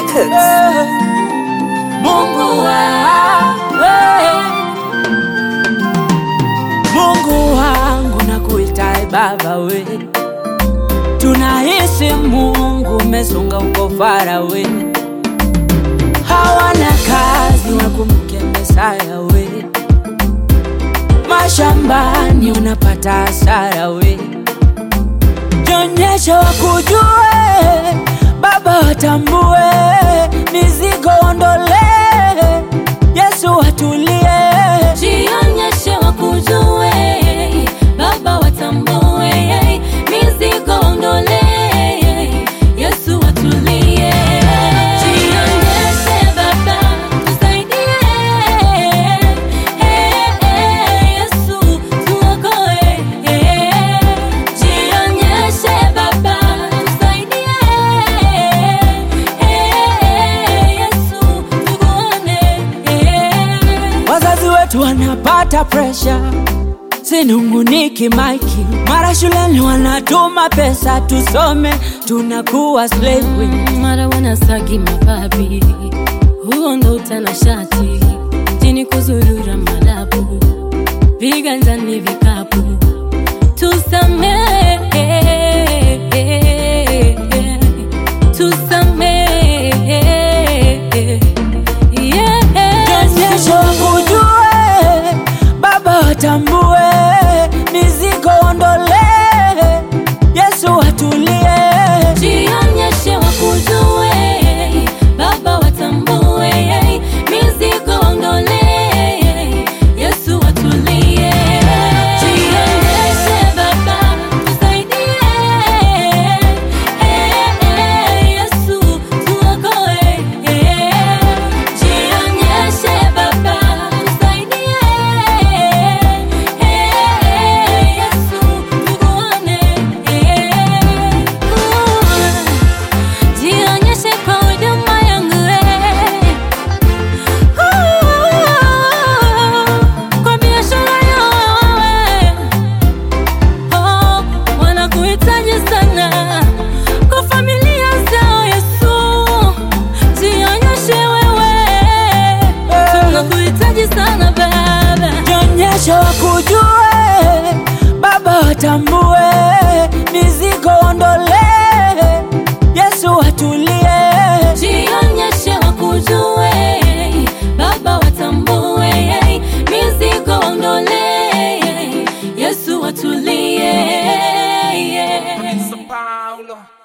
Records. Mungu wangu, Mungu wangu nakuita Baba we, tunahisi Mungu umesonga uko fara we, hawana kazi wakumbuke Mesaya we, mashambani unapata hasara we, jonyesha wakujue Baba watambue, mizigo ondole, Yesu watulie. Jionyeshe wakujue, Baba watambue, mizigo ondole, Yesu watulie. Jionyeshe Baba, tusaidie, Yesu tuokoe. Jionyeshe Baba, tusaidie, Yesu tukuone. Wazazi wetu wanapata presha, sinunguniki maiki, mara shuleni wanatuma pesa tusome, tunakuwa slave. mara wanasagi mababi, huo ndo utanashati, jini kuzurura madabu, viganjani vikapu, tusamehe, tusamehe, Jonyesha wakujue, Baba watambue, mizigo ondole, Yesu watulie. Jionyeshe wakujue, Baba watambue, mizigo ondole, Yesu watulie. Jionyeshe Baba, tusaidie, Yesu tuokoe. Jionyeshe Baba, tusaidie, Yesu tukuone. Jionyeshe kwa huduma yangu kwa biashara yangu wanakuhitaji sana kwa familia zao Yesu, jionyeshe wewe, tunakuhitaji sana Baba. Jonyesha wakujue, Baba watambue, mizigo ondole, Yesu watulie. Jionyeshe wakujue, Baba watambue, mizigo ondole, Yesu watulie. Paulo.